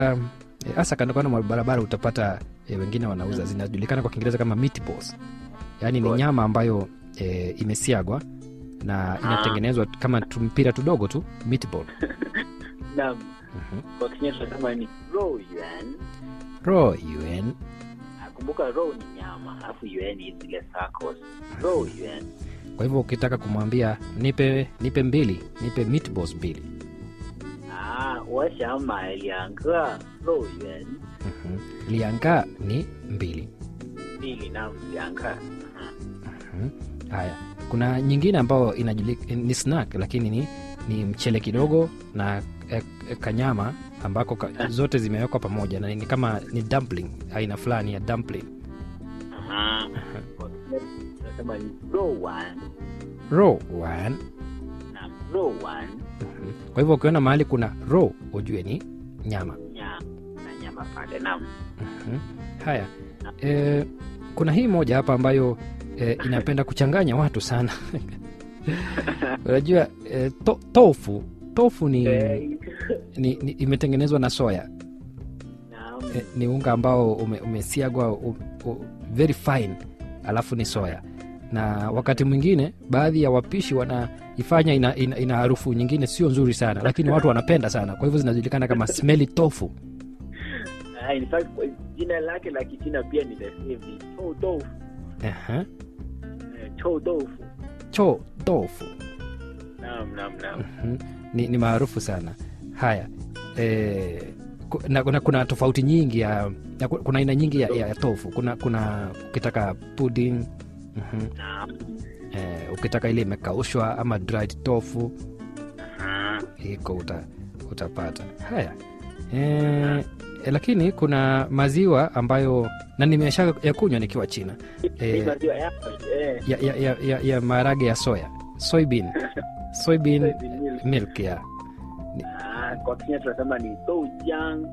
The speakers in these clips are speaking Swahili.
um, eh, hasa kando kando mwa barabara utapata eh, wengine wanauza zinajulikana kwa kiingereza kama meatballs yaani ni Good. nyama ambayo eh, imesiagwa na inatengenezwa kama tumpira tudogo tu meatball Naam. Mhm. Kwa Kenya tunasema ni row yuan. raw yuan Ah, Kumbuka row ni nyama, alafu yuan ni zile circles. Row yuan. kwa hivyo ukitaka kumwambia nipe nipe mbili nipe meatballs mbili 啊，我想买两个肉圆， Mhm. lianga ni mbili 米里那两个。 Mhm. haya kuna nyingine ambayo inajulika ni snack lakini ni, ni mchele kidogo na e, e, kanyama ambako ka, zote zimewekwa pamoja na ni kama ni dumpling aina fulani ya dumpling 啊，我什么肉丸， raw one 那肉丸 Mhm. kwa hivyo ukiona mahali kuna raw ujue ni nyama nyama na nyama pale nam Mhm. haya e, kuna hii moja hapa ambayo e, inapenda kuchanganya watu sana unajua e, to, tofu tofu ni, ni, ni imetengenezwa na soya nam e, ni unga ambao ume, umesiagwa u, u, very fine alafu ni soya na wakati mwingine baadhi ya wapishi wanaifanya ina, ina, ina harufu nyingine sio nzuri sana lakini watu wanapenda sana kwa hivyo zinajulikana kama smelly tofu Ah, in fact kwa jina lake la kichina pia ni the same ni chou tofu Aha. eh, chou tofu cho tofu nam nam nam Mhm. ni, ni maarufu sana haya e, na, na kuna tofauti nyingi ya, ya kuna aina nyingi ya, ya, ya tofu kuna kuna ukitaka pudding mhm. nam e, ukitaka ile imekaushwa ama dried tofu Ah, iko uta, utapata haya e, e, lakini kuna maziwa ambayo na nimesha ya kunywa nikiwa china ni e, maziwa yako eh ya, ya, ya, ya, ya maharage ya soya soybean soybean soybean milk. milk ya Ah, kwa Kenya tunasema ni doujiang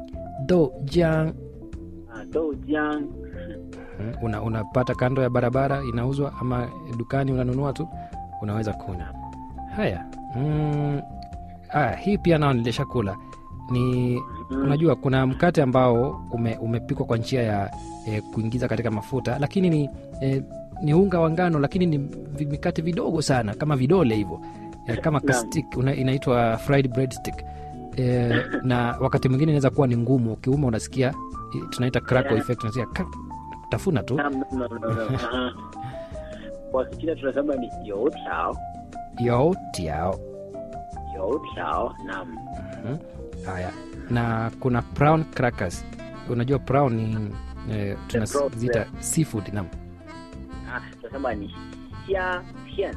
dojang ah, doujiang Mm, una, unapata kando ya barabara inauzwa ama dukani unanunua tu unaweza kunywa haya mm, aya, hii pia nao nilishakula ni unajua kuna mkate ambao ume, umepikwa kwa njia ya e, kuingiza katika mafuta lakini ni e, ni unga wa ngano lakini ni vi- mikate vidogo sana kama vidole hivyo e, kama Naam. kastik una, inaitwa fried bread stick e, na wakati mwingine inaweza kuwa ni ngumu ukiuma unasikia i- tunaita crackle Yeah. effect unasikia kak, tafuna tu Nam, nam, nam, nam, nam. Ah. kwa Kichina tunasema ni youtiao yotiao youtiao nam Mhm. haya na kuna brown crackers unajua brown ni eh, brown, tunaziita yeah. seafood nam ah, tunasema ni xia pian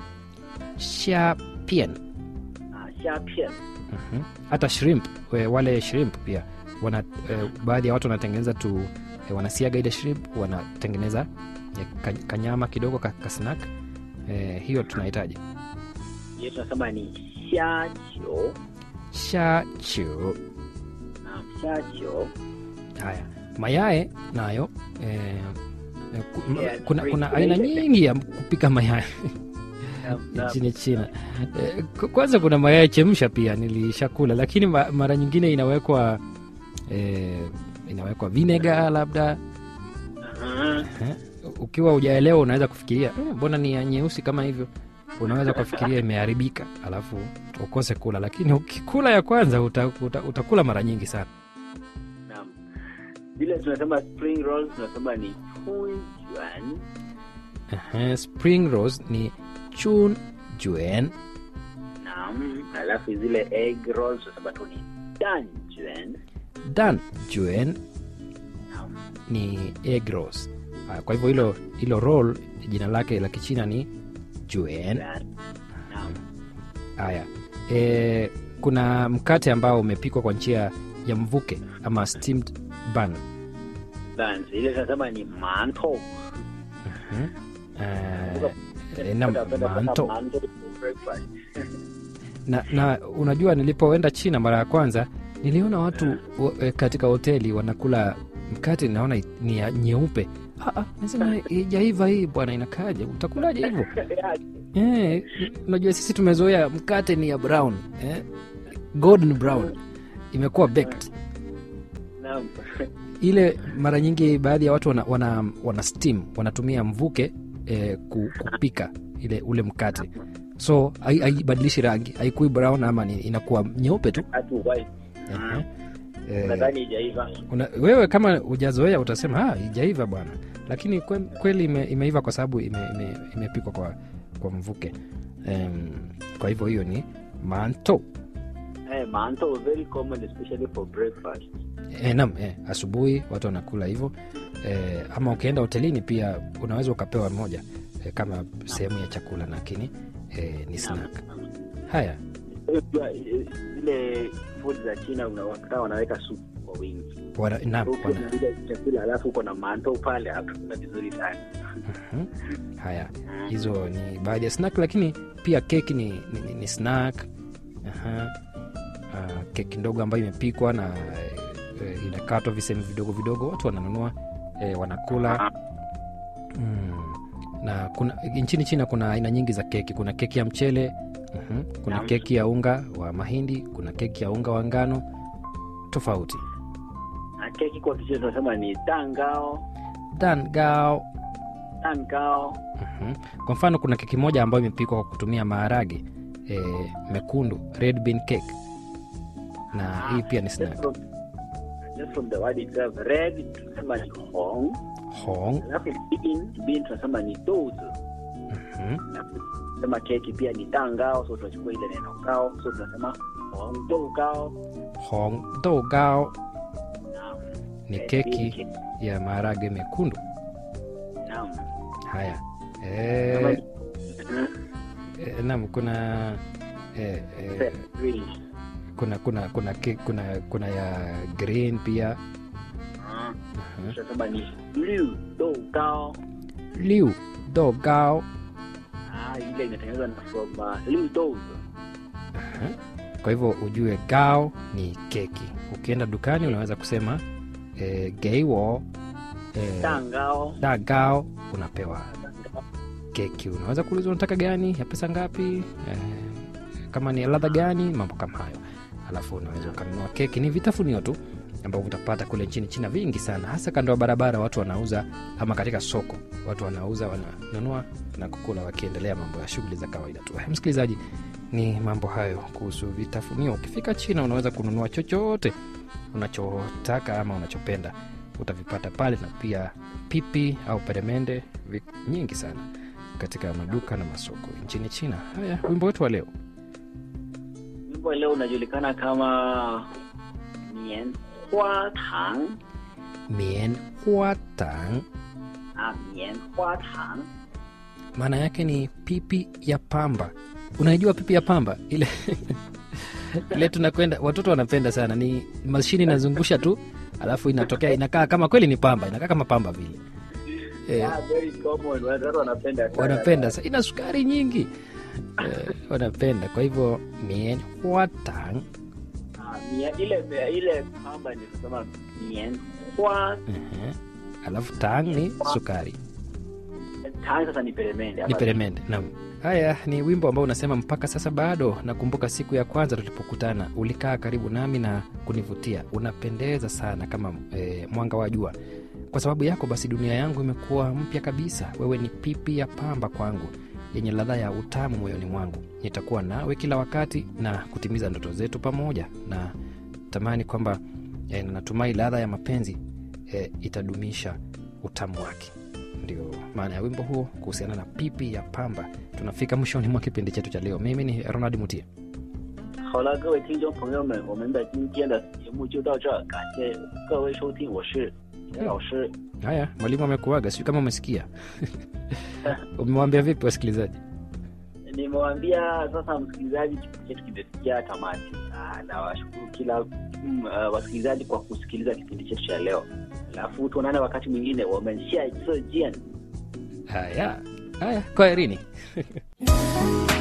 shapian ah, xia pian Mhm. hata shrimp we- wale shrimp pia wana eh, baadhi ya watu wanatengeneza tu eh, wanasiaga ile shrimp wanatengeneza eh, ka- kanyama kidogo ka, ka snack eh, hiyo tunahitaji hiyo tunasema ni xia qiu shachu nam xia qiu haya mayae nayo eh, eh, ku- ma- Yeah, kuna, great, kuna great. aina nyingi ya kupika mayai Nam, nam. nchini china eh, k- kwanza kuna mayai chemsha pia nilishakula lakini ma, mara nyingine inawekwa eh, inawekwa vinega labda Ah, eh, ukiwa ujaelewa unaweza kufikiria "Eh, mbona ni ya nyeusi kama hivyo unaweza kufikiria imeharibika alafu ukose kula lakini ukikula ya kwanza uta, uta, utakula mara nyingi sana nam vile tunasema spring rolls tunasema ni chunjuan Ehe, spring rose ni chun juen nam alafu zile egg rolls tunasema tu ni danjuan dan juen nam ni egg rose Ah, kwa hivyo hilo hilo roll jina lake la kichina ni juen nam haya e, kuna mkate ambao umepikwa kwa njia ya mvuke ama steamed bun buns ile tunasema ni mantou Mhm. Eh, na manto na, na unajua nilipoenda china mara ya kwanza niliona watu wa- eh, katika hoteli wanakula mkate naona i- ni ya nyeupe Ah, ah, nasema ijaiva hii bwana inakaja utakulaje hivyo eh, unajua sisi tumezoea mkate ni ya brown eh, golden brown imekuwa baked Naam. ile mara nyingi baadhi ya watu wana, wana, wana steam wanatumia mvuke eh, ku- kupika ile ule mkate so hai- haibadilishi rangi haikui brown ama ni, inakuwa nyeupe tu Hatu white. Ehe. Eh, Nadhani ijaiva. una, wewe kama ujazoea utasema "Ah, ijaiva bwana lakini kwe, kweli ime, imeiva kwa sababu imepikwa ime, ime imepikwa kwa, kwa mvuke um, kwa hivyo hiyo ni manto Eh, manto very common especially for breakfast. e, nam e, asubuhi watu wanakula hivyo e, ama ukienda hotelini pia unaweza ukapewa moja e, kama sehemu ya chakula lakini e, ni snack haya Unajua, eh, zile food za China unawakuta wanaweka supu kwa wingi. wana, nam, Ukiwa wana, unapika chakula alafu uko na manto pale hapo kuna vizuri sana. Mhm. haya hizo ni baadhi ya snack lakini pia keki ni, ni, ni, ni snack Aha. Ah, keki ndogo ambayo imepikwa na e, inakatwa visehemu vidogo vidogo watu wananunua e, wanakula mm. na kuna nchini china kuna aina nyingi za keki kuna keki ya mchele mhm. kuna Naam. keki ya unga wa mahindi kuna keki ya unga wa ngano tofauti Na keki kwa Kichina tunasema ni dangao, dangao dangao. Mhm. kwa mfano kuna keki moja ambayo imepikwa kwa kutumia maharage e, mekundu red bean cake na hii pia ni Just snack from, just from the word itself, red tunasema ni hong, hong alafu bean, bean tunasema ni douzi. mhm. Na tunasema keki pia ni dangao, so tunachukua ile neno gao, so tunasema hong dou gao. hong dogao Naam. ni Eh, keki bean ya maharage mekundu Naam. haya Kama e, ni- Mhm. e, nam kuna e, e, Green. kuna kuna kuna ke- kuna kuna ya green pia Ah, Mhm. tunasema ni liu dou gao. liu dogao Ah, ile inatengenezwa na from uh, liu douzi. Aha. kwa hivyo ujue gao ni keki ukienda dukani unaweza kusema e, geiwo e, Dangao. da gao unapewa Dangao. keki unaweza kuuliza unataka gani ya pesa ngapi e, kama ni ya ladha gani mambo kama hayo alafu unaweza ukanunua keki ni vitafunio tu ambavyo utapata kule nchini china vingi sana hasa kando ya barabara watu wanauza ama katika soko watu wanauza wananunua na kukula wakiendelea mambo ya shughuli za kawaida tu Eh, msikilizaji ni mambo hayo kuhusu vitafunio ukifika china unaweza kununua chochote unachotaka ama unachopenda utavipata pale na pia pipi au peremende vi- nyingi sana katika maduka na masoko nchini china haya wimbo wetu wa leo Wimbo leo unajulikana kama Mian Hua Tang. mien huatang Ah, Mian Hua Tang. maana yake ni pipi ya pamba unaijua pipi ya pamba ile ile tunakwenda watoto wanapenda sana ni mashini inazungusha tu alafu inatokea inakaa kama kweli ni pamba inakaa kama pamba vile eh, Ah, very common. Watu wanapenda sana. wanapenda sa ina sukari nyingi eh, wanapenda kwa hivyo mien huatang Ah, Mian ile ile pamba ni kusema Mian Hua Ehe. alafu tang ni sukari Tang sasa ni peremende. ni ama- peremende naam haya ni wimbo ambao unasema mpaka sasa bado nakumbuka siku ya kwanza tulipokutana ulikaa karibu nami na kunivutia unapendeza sana kama e, mwanga wa jua kwa sababu yako basi dunia yangu imekuwa mpya kabisa wewe ni pipi ya pamba kwangu yenye ladha ya utamu moyoni mwangu nitakuwa nawe kila wakati na kutimiza ndoto zetu pamoja na tamani kwamba e, natumai ladha ya mapenzi e, itadumisha utamu wake ndio maana ya wimbo huo kuhusiana na pipi ya pamba tunafika mwishoni mwa kipindi chetu cha leo mimi ni ronald mutia 好了，各位听众朋友们，我们的今天的节目就到这儿，感谢各位收听，我是田老师。 haya mwalimu amekuaga sijui kama umesikia umewambia vipi wasikilizaji Nimewaambia sasa, msikilizaji, kipindi chetu kimefikia tamati. Ah, na washukuru kila mm, uh, wasikilizaji kwa kusikiliza kipindi chetu cha leo, alafu tuonane wakati mwingine, 我们下一次见。 haya haya kwaherini